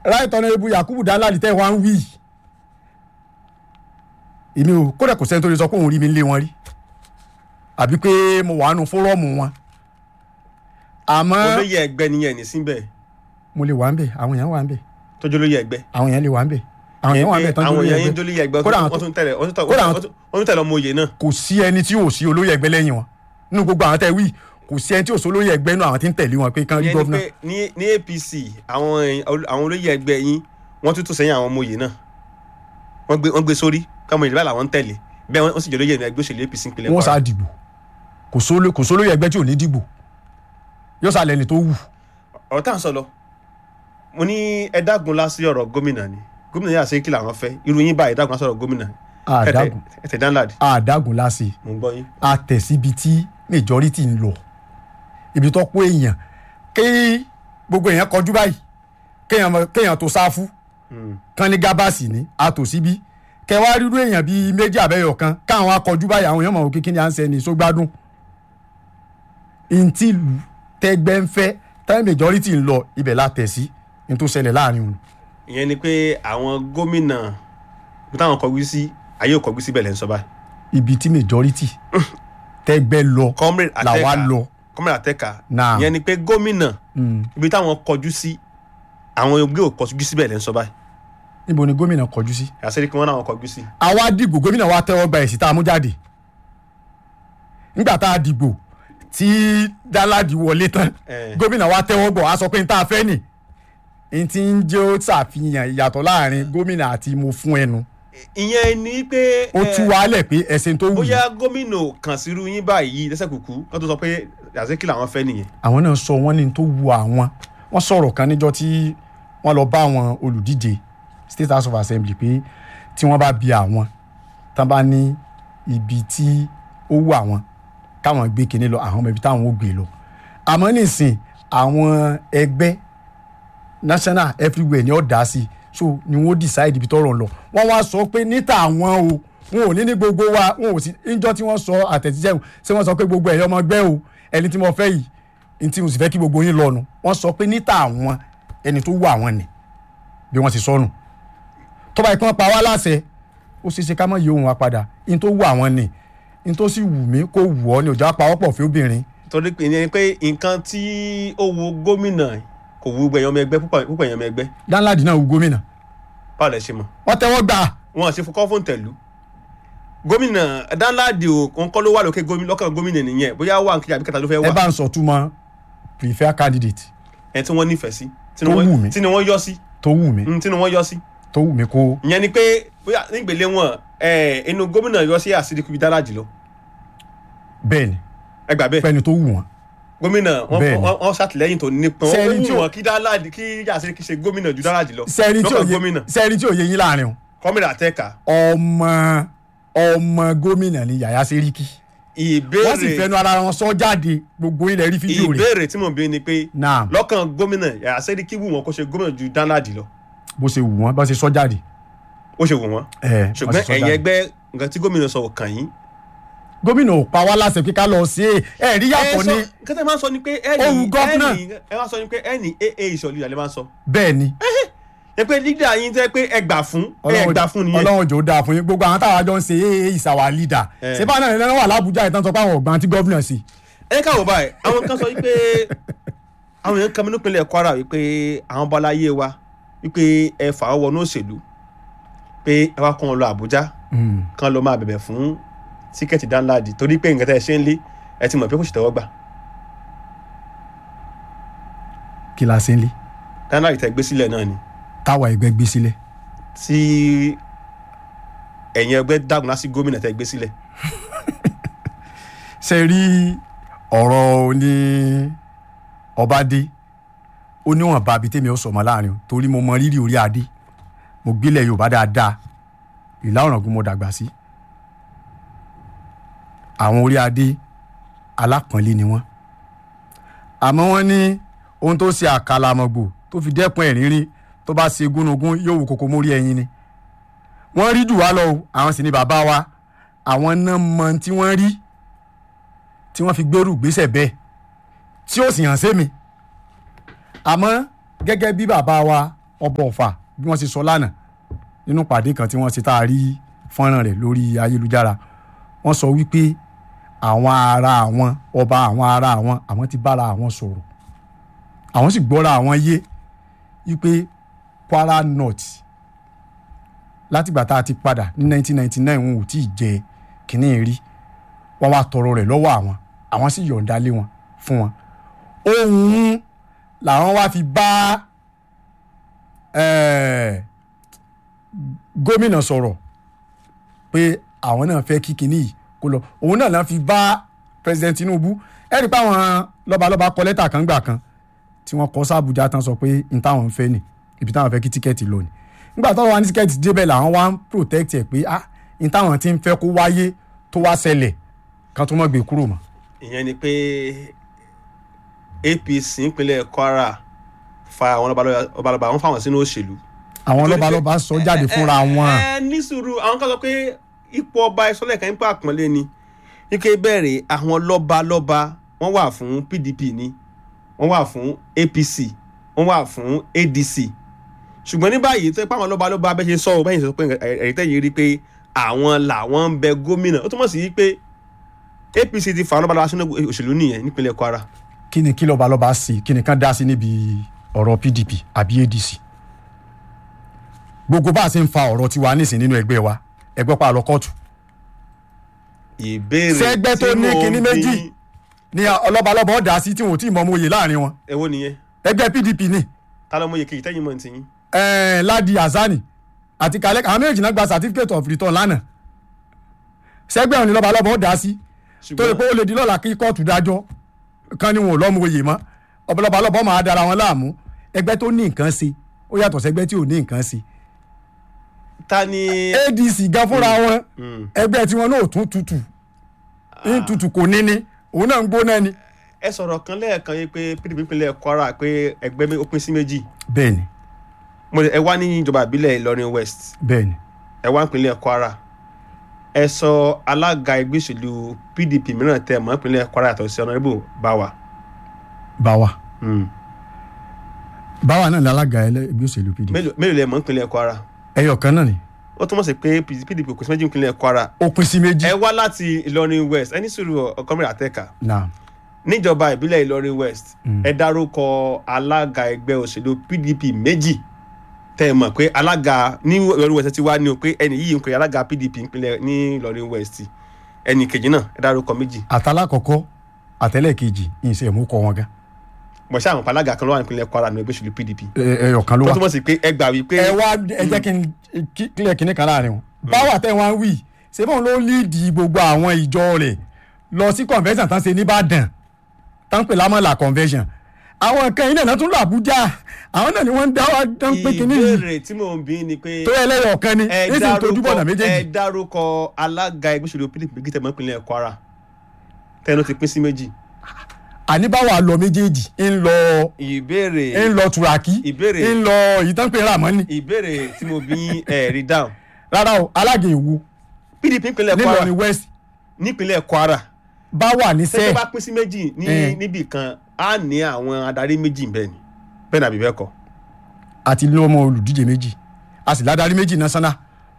right honourable yakubu danladi tẹ́ wá ń wí èmi ò kódà kò sẹ́ni tó lè sọ pé òun rí mi lé wọn rí àbí pé mo wà nù fọ́rọ́ọ̀mù wọn àmọ́ olóyè ẹgbẹ́ nìyẹn ní síbẹ̀ mo lè wà ń bẹ̀ àwọn èèyàn wà ń bẹ̀ tọ́jú olóyè ẹgbẹ́ àwọn èèyàn lè wà ń bẹ̀ àwọn èèyàn wà ń bẹ̀ tán àwọn lórí èèyàn yín ẹgbẹ́ olóyè ẹgbẹ́ Kódà àwọn wọ́n tó- tún tẹ̀lé wọ́n tún kódà àwọn tẹ̀lé wọ́n tún tẹ̀lé ọmọ òye náà kò sí ẹni tí ò sí olóyè ẹgbẹ́ lẹ́yìn wọn nínú gbogbo àwọn tẹ́ wí kò sí ẹni tí ò sí olóyè ẹgbẹ́ nínú àwọn tí ń tẹ̀lé wọn pé kán rí ìyẹn ni gọ́vnà pé ní ní apc àwọn èèyàn- àwọn olóyè ẹgbẹ́ yín wọ́n tún tún sẹ́yìn àwọn ọmọ òye náà wọ́n gbé wọ́n gbé sórí káwọn ìdílé làwọn ń tẹ̀lé bẹ́ẹ̀ wọ́n sì jẹ́ olóyè ẹgbẹ́ òṣèlú apc ìpínlẹ̀ wọ́n Kwara. sá dìbò kò sóló- kò sólóyè ẹgbẹ́ tí ò ní dìbò yóò sá lẹ́ni tó wù ọ̀rọ̀ tá à ń sọ lọ mo ní ẹ dágun lásì ọ̀rọ̀ gómìnà ni gómìnà yà sí kí làwọn fẹ́ irú yín báyìí dágun lásì ọ̀rọ̀ gómìnà àdágùn ẹ̀tẹ̀ danlad àdágùn láṣẹ mo ń gbọ́ yín. àtẹ̀síbi tí majority ń lọ ibi tó kó èèyàn kí gbogbo èèyàn kọjú báyìí kéèyàn mọ- kéèyàn tó sáfù kan ní gábàsì ní àtòsíbí kẹwàá rírú èèyàn bíi méjì àbẹ́yọ̀ kan káwọn akọjú báyìí àwọn èèyàn mọ̀ wò kíkí ni à ń sẹ́ni sógbádùn ntí ìlú tẹgbẹ́ ń fẹ́ táwọn majority ń lọ ibẹ̀ la tẹ̀ sí ní tó ṣẹlẹ̀ láàrin òun ìyẹn ni pé àwọn gómìnà bí táwọn kọjú sí ayé ò kọjú síbẹ̀ lẹ́ ń sọ báyìí. ibi tí majority tẹgbẹ́ lọ comrade làwa ateka lọ comrade ateka Naam. ìyẹn ni pé gómìnà Mm. ibi táwọn kọjú sí àwọn ẹgbẹ́ ò kọjú síbẹ̀ lẹ́ ń sọ báyìí. níbo ni gómìnà kọjú sí. àṣírí kí wọ́n náà kọjú sí. àwa dìgbò gómìnà wa tẹ́wọ́ gba èsì tá a mú jáde nígbà tá a dìgbò tí dáládì wọlé tán Eh. gómìnà wa tẹ́wọ́ gbọ́ a sọ pé n tá a fẹ́ nì n ti ń jẹ́ ó ṣàfihàn ìyàtọ̀ láàrin gómìnà àti mo fún ẹnu ìyẹn ni pé ó eh, tú wa lẹ̀ pé ẹ̀sìn tó wù yìí bóyá gómìnà ò kàn sírú yín báyìí lẹ́sẹ̀ kúkú kó tó sọ pé àṣírí làwọn fẹ́ nìyẹn. àwọn náà sọ wọ́n ní tó wù àwọn wọ́n sọ̀rọ̀ kan níjọ́ tí wọ́n lọ bá àwọn olùdíje state house of assembly pé tí wọ́n bá bi àwọn tán bá ní ibi tí ó wù àwọn káwọn gbé kinní lọ àwọn ọmọ ibi táwọn ó gbé lọ àmọ́ nísìn àwọn ẹgbẹ́ national everywhere ni ó dá sí so ni wọ́n decide ibi tọ́rọ̀ ń lọ wọ́n wá sọ pé níta àwọn o wọn ò ní ní gbogbo wa wọn ò sí níjọ́ tí wọ́n sọ àtẹ̀jíṣẹ́ wọn ṣé wọ́n sọ pé gbogbo ẹ̀yọ́ ọmọ ẹgbẹ́ o ẹni tí mo fẹ́ yìí ní tí mo sì fẹ́ kí gbogbo yín lọ́nu wọ́n sọ pé níta àwọn ẹni tó wù àwọn ni bí wọ́n ti sọnù tó bá yẹ kí wọ́n pa wá láṣẹ ó ṣeé ṣe ká mọ̀ yí ohun wa padà ní tó wù àwọn ni ní tó sì wù mí kó wù ọ́ ni òjò apawọ́pọ̀ fún obìnrin torí pé ìyẹn ni pé nǹkan tí ó wo gómìnà kò wu gbẹ̀yàn ọmọ ẹgbẹ́ púpọ̀ púpọ̀ èèyàn ọmọ ẹgbẹ́ dáńláàdì náà wù gómìnà báwo lẹ ṣe mọ̀ wọ́n tẹ́wọ́ gbà wọn àti fọkọ́ fún tẹ̀lú gómìnà dáńláàdì ò ń kọ́ ló wà lókè gómìnà lọ́kàn gómìnà nìyẹn bóyá wà nkejì àbí kẹta ló fẹ́ ẹ wà bá ń sọ túmọ̀ prefer candidate ẹ tí wọ́n nífẹ̀ẹ́ sí tí Tó wọ́n- wù mí. tí ni wọ́n yọ sí tó wù mí mm, tí ni wọ́n yọ sí tó wù mí kó ìyẹn ni pé bóyá nígbèlé wọn ẹ inú gómìnà yọ sí àṣírí kúbi dáradì lọ bẹ́ẹ̀ ni ẹ gbà bẹ́ẹ̀ fẹ́ni tó wù wọ́n gómìnà wọn Bẹ́ẹ̀ ni. wọn- wọn ṣàtìlẹ́yìn tó nípọn ó Sẹ́ni tí wù ò- wọn kí dáradì kí àṣírí kí ṣe gómìnà ju dáradì lọ sẹ́ẹ̀rí tí ò lọ́kàn yé gómìnà sẹ́ẹ̀rí tí ò yé yín láàrin o kọ́mìnà àtẹ́ka ọmọ ọmọ gómìnà ni yàyà sẹ́ríkì wọ́n sì ìbéèrè fẹnu ara wọn sọ jáde gbogbo ilẹ̀ rí fídíò rẹ̀ ìbéèrè tí mò ń bí ni pé náà lọ́kàn gómìnà àṣírí kí wù wọn kó ṣe gómìnà ju dáradì lọ bó ṣe wù wọ́n bá ṣe sọ jáde ó ṣe wù wọn ẹ̀ ṣùgbọ́n wọ́n ṣe sọ ẹ̀yin jáde. ẹgbẹ́ nǹkan tí gómìnà sọ ò kàn yín. gómìnà ò pa wá láṣẹ pé ká lọ sí ẹ ẹ rí yàtọ̀ ní kẹ́tẹ́ máa ń sọ ni pé ẹ̀ẹ́nì Ohùn gọ́fúnà. ẹ máa sọ ni pé ẹ̀ẹ́nì aa ìṣọ̀lú ìyàlẹ́ máa ń sọ. bẹ́ẹ̀ ni ẹ pé lídà yín tẹ́ pé ẹ gbà fún ẹ gbà fún nìyẹn. ọlọ́run jò dáa fún yín gbogbo àwọn táwa jọ ń ṣe ee ìsàwà leader Eh. ṣé báwọn náà lẹ́nu wà lábújá ìtàn sọ pé àwọn ọ̀gbọ́n tí gómìnà sí ẹ káwọ báyìí àwọn kan sọ wípé àwọn èèyàn kan mi nípínlẹ̀ Kwara wípé àwọn bọ́láyé wa wípé ẹ fà á wọnú òṣèlú pé ẹ wá kó wọn lọ Àbújá kan lọ máa bẹ̀bẹ̀ fún tíkẹ́ẹ̀tì dáńláàdì torí pé nǹkan tẹ́ ẹ ṣe ń lé ẹ ti mọ̀ pé kò sì tẹ́wọ́ gbà kí la ṣe ń lé dáńláàdì tẹ́ gbé sílẹ̀ náà ni táwa ẹgbẹ́ gbé sílẹ̀ tí ẹ̀yin ẹgbẹ́ dàgùn lásì gómìnà tẹ́ gbé sílẹ̀ ṣe rí ọ̀rọ̀ ní ọbadé ó níwọ̀n bá abi tèmi ó sọ̀mọ́ láàrin o torí mo mọ rírì orí adé mo gbélé yorùbá dáadáa ìlà ọ̀ràngún mo dàgbà sí àwọn orí adé alápọ̀nlé ni wọ́n àmọ́ wọ́n ní ohun tó ṣe àkàlàmọ̀gbò tó fi dẹ́kun ẹ̀rín rí tó bá ṣe gúnugún yóò wù kókó mórí ẹyin ni wọ́n rí jù wá lọ o àwọn sì ni bàbá wa àwọn náà mọ tí wọ́n rí tí wọ́n fi gbèrú gbèsè bẹ́ẹ̀ tí ó sì hàn sí mi àmọ́ gẹ́gẹ́ bí bàbá wa ọba ọ̀fà bí wọ́n ṣe sọ lánàá nínú pàdé kan tí wọ́n ṣe tá a rí fọ́nrán rẹ̀ lórí ayélujára wọ́n sọ wípé àwọn ará àwọn ọba àwọn ará àwọn àwọn ti bára àwọn sọ̀rọ̀ àwọn sì gbọ́ra àwọn yé wípé Kwara North látìgbà tá a ti padà ní 1999 wọn ò tí ì jẹ kínní rí wọ́n wá tọrọ rẹ̀ lọ́wọ́ àwọn àwọn sì yọ̀ǹda lé wọn fún wọn ohun làwọn wá fi bá eh, gómìnà sọ̀rọ̀ pé àwọn náà fẹ́ kí kinní yìí kó lọ òun náà náà fi bá president Tinubu ẹ rí i pé àwọn lọ́balọ́ba kọ lẹ́tà kan gbà kan tí wọ́n kọ sábùjá tán sọ pé n táwọn ń fẹ́ nì ibi táwọn fẹ́ kí tíkẹ́ẹ̀tì lọ ni nígbà tó wà ní tíkẹ́ẹ̀tì débẹ̀ làwọn wá ń protect ẹ̀ pé ah n táwọn ti ń fẹ́ kó wáyé tó wá ṣẹlẹ̀ kan tó mọ̀ gbé kúrò mọ́. ìyẹn ni pé APC ìpínlẹ̀ Kwara fa àwọn ọbalọba wọn fáwọn sínú òṣèlú. àwọn lọ́balọ́ba sọ jáde fúnra wọn. ẹ ní sùúrù àwọn kan sọ pé ipò ọba ìsọlẹ̀ kan ipò àpọ́nlé ni ike bẹ̀rẹ̀ àwọn lọ́balọ́ba wọ́n wà fún PDP ni wọ́n wà fún APC wọ́n wà fún ADC ṣùgbọ́n ní báyìí tó ipá àwọn lọ́balọ́ba bẹ́ẹ̀ ṣe sọ ọ́ bẹ́ẹ̀ ṣe sọ pé ẹ̀rí tẹ́yìn rí pé àwọn làwọn ń bẹ gómìnà ó túmọ̀ sí pé APC ti fà lọ́balọ́ba sínú òṣèlú nìyẹn nípínlẹ̀ Kwara. kí ni kí lọ́balọ́ba sí kí ni kán dá sí níbi ọ̀rọ̀ PDP àbí ADC gbogbo bá a ṣe ń fa ọ̀rọ̀ tiwa nísìn nínú ẹgbẹ́ wa ẹgbẹ́ pa lọ kóòtù ìbéèrè Ṣẹ́gbẹ́ tó ní kinní méjì. ní ọlọ́balọ́ba ọ̀dà sí tí wọn ò tí ì mọ ọmọ òye láàrin wọn ẹ wo nìyẹn ẹgbẹ́ PDP ni ta ló mọ iye kejì tẹ́yìn mọ̀ ní tiyín. eh, Ladi Azani àti Kalek àwọn méjì náà gba certificate of return lánàá ṣẹ́gbẹ́ òní lọ́balọ́ba ọ̀dà sí tó lè pé ó lè di lọ́la kí kóòtù dájọ́ kan ní wọn ò lọ́mú oyè mọ́ ọ̀bọ̀lọ́balọ́bọ̀ máa dára wọn láàmú ẹgbẹ́ tó ní nǹkan ṣe ó yàtọ̀ sẹ́gbẹ́ tí ò ní nǹkan ṣe ta ni. ADC gan fúnra wọn Mm. ẹgbẹ́ tí wọn náà ò tún tutù ń tutù kò ní ní òun náà ń gbóná ni. ẹ sọ̀rọ̀ kan lẹ́ẹ̀kan yìí pé PDP ìpínlẹ̀ Kwara pé ẹgbẹ́ mi ó pín sí méjì bẹ́ẹ̀ni mo ẹ wá ní ìjọba ìbílẹ̀ Ìlọrin West bẹ́ẹ̀ni ẹ wá ìpínlẹ̀ Kwara ẹ sọ alága ẹgbẹ́ òṣèlú PDP mìíràn tẹ mọ́ ìpínlẹ̀ Kwara yàtọ̀ sí Honorable Bawa. báwa Mm. báwa náà ní alága ẹgbẹ́ òṣèlú PDP mélòó mélòó lẹ mọ̀ ìpínlẹ̀ Kwara ẹyọ kan náà ni ó túmọ̀ sí pé PDP kò sí méjì ìpínlẹ̀ Kwara ó pín sí méjì ẹ wá láti Ìlọrin West ẹni sùúrù ọkọmìnira àtẹkà náà níjọba ìbílẹ̀ Ìlọrin West Mm. ẹ dárúkọ alága ẹgbẹ́ òṣèlú PDP méjì tẹ́ ẹ mọ̀ pé alága ní Ìlọrin West ti wá ní o pé ẹni yìí ń pè alága PDP ìpínlẹ̀ ní Ìlọrin West ẹnì kejì náà ẹ dárúkọ méjì àtàlákọ̀kọ́ àtẹlẹ́kejì ìṣe ìmúkọ wọn gan mọ̀ sí àwọn alága kan ló wà nípínlẹ̀ Kwara ní ẹgbẹ́ òṣèlú PDP ẹ- ẹyọ kan ló tó wà. túmọ̀ sí pé ẹ gbà wípé ẹ wá ẹ jẹ́ kí n kí- clear kinní kan láàrin wọn. báwa tẹ́ wọn wí ṣé bóun ló líìdì gbogbo àwọn ìjọ rẹ̀ lọ sí convention tán ṣe nìbàdàn tán pè lámọ̀là convention àwọn kan iná náà tún lọ Àbújá àwọn náà ni wọ́n ń dá wa tán pé kinní yìí ìbéèrè tí mò ń bí ni pé tó ẹlẹ́yọ̀ kan ni ẹ nísìnyí tó dúbọ̀ náà dárúkọ ẹ méjèèjì dárúkọ alága ẹgbẹ́ òṣèlú PDP méjì tẹ̀ mọ́ ìpínlẹ̀ Kwara tẹnu ti pín sí méjì àní báwa lọ méjèèjì ń lọ ìbéèrè ń lọ Turaki Ìbéèrè. ń lọ ìtànpé Ramani ìbéèrè tí mo bí ẹ rí dáhùn rárá o alága èwo PDP ìpínlẹ̀ Kwara nílọrin West nípínlẹ̀ Kwara báwa ní tẹ́tẹ́ sẹ́ẹ̀ bá pín sí méjì ní Eh. níbì kan á ní àwọn adarí méjì bẹ́ẹ̀ ni bẹ́ẹ̀ nàbí bẹ́ẹ̀ kọ́ àti lọ́mọ olùdíje méjì a sì ládàrí méjì national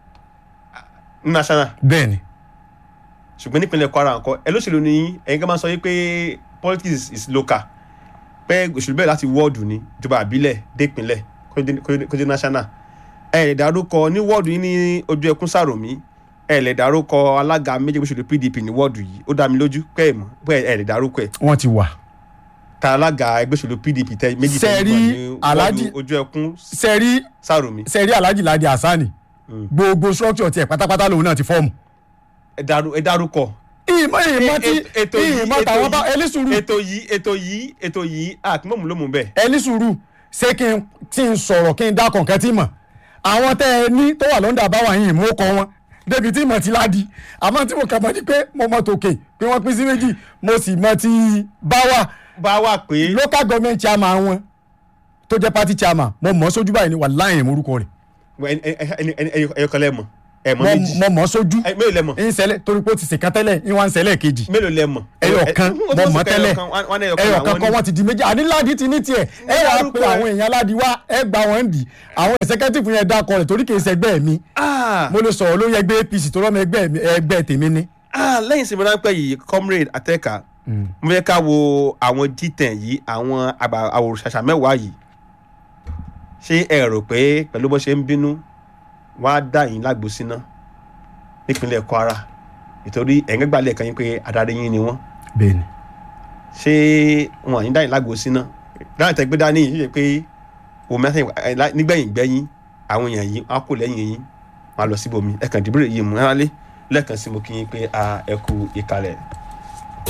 ní national bẹ́ẹ̀ ni ṣùgbọ́n nípínlẹ̀ Kwara nǹkan ẹ lóṣèlú ni ẹ̀yin kan máa sọ yìí pé politics is local pé òṣèlú bẹ́ẹ̀ láti wọ́ọ̀dù ni ìjọba àbílẹ̀ dépínlẹ̀ kó dé- kó dé- kó dé national ẹ lè dárúkọ ní wọ́ọ̀dù yìí ní ojú ẹkún sàròmí ẹ lè dárúkọ alága méjì òṣèlú PDP ní wọ́ọ̀dù yìí ó dá mi lójú pé ẹ mọ̀ pé ẹ lè dárúkọ ẹ wọ́n ti wà. ta alága ẹgbẹ́ òṣèlú PDP tẹ méjì tẹ Sẹ́rí ní Alhaji- wọ́ọ̀dù ojú ẹkún sẹ́rí sàròmí sẹ́rí alhaji ladi hasani Mm. gbogbo structure tiẹ̀ pátápátá lòun náà ti fọ́ọ̀mù. ẹ dárú- ẹ dárúkọ ìmọ̀ ìmọ̀ tí E- ètò yìí ìmọ̀ ètò tàwọn bá yìí- ẹni sùúrù ètò yìí ètò yìí ètò yìí àkímọ̀mù ló mú bẹ́ẹ̀ ẹni sùúrù ṣé kí n tí n sọ̀rọ̀ kí n dá kọ̀ọ̀kan tí mọ̀ àwọn tẹ́ ẹ ní tó wà lọ́ndà báwa yìí mú kọ wọn débi tí mọ̀ ti ládi àmọ́ tí mo kà mọ́ ni pé mo mọ̀ tòkè pé wọ́n pín sí méjì mo sì mọ̀ ti báwa bá wà pé local government chairman wọn tó jẹ́ party chairman mo mọ̀ ọ́ sójú báyìí ni wà láyìn morúkọ rẹ̀ ẹyọkọlẹ mọ ẹ mọ̀ méjì mo mọ̀ sójú ẹ mélòó lẹ mọ̀ ń ṣẹlẹ̀ torí pé ó ti ṣèkan tẹ́lẹ̀ ń wá ń ṣẹlẹ̀ kejì mélòó lẹ mọ̀ ẹyọ kan ẹ- mo wọ́n mọ̀ sọ pé tẹ́lẹ̀ ẹyọ kan, wọ́n- wọ́n ní ẹyọ kan ẹyọ làwọn kan ní. kọ́ wọ́n ti di méjì àní ládi ti ní tiẹ̀ ẹ wà á dárúkọ pe ẹ. àwọn èèyàn ládi wá ẹ gba wọn dì àwọn executive yẹn dákọ rẹ̀ torí kì í ṣẹgbẹ́ mi Ah, mo lè sọ̀rọ̀ lórí ẹgbẹ́ APC tó rọ́mọ ẹgbẹ́ mi- ẹgbẹ́ tèmi ni. ah, lẹ́yìn sinmi ráńpẹ́ yìí comrade atẹ́ka mo fẹ́ ká wo àwọn G10 yìí àwọn àgbà àwòrán mẹ́wàá yìí ṣé ẹ rò pé pẹ̀lú bó ṣe ń bínú wọ́n á dá yín lágbo síná nípínlẹ̀ Kwara nítorí ẹ̀yìn gbàlẹ̀ kan yín pé adarí yín ni wọ́n bẹ́ẹ̀ni ṣé wọn àyín dá yín lágbo síná dáhùn tẹ́ gbé dání yìí ṣe pé omi àti nígbẹ̀yìn gbẹ́yìn àwọn èèyàn yìí wọ́n á kó lẹ́yìn yín wọ́n á lọ síbòmí ẹ̀kan dìbò yìí mú ẹ́ lẹ́ẹ̀kan sí mo kí yín pé a ẹ kú ìkàlẹ̀.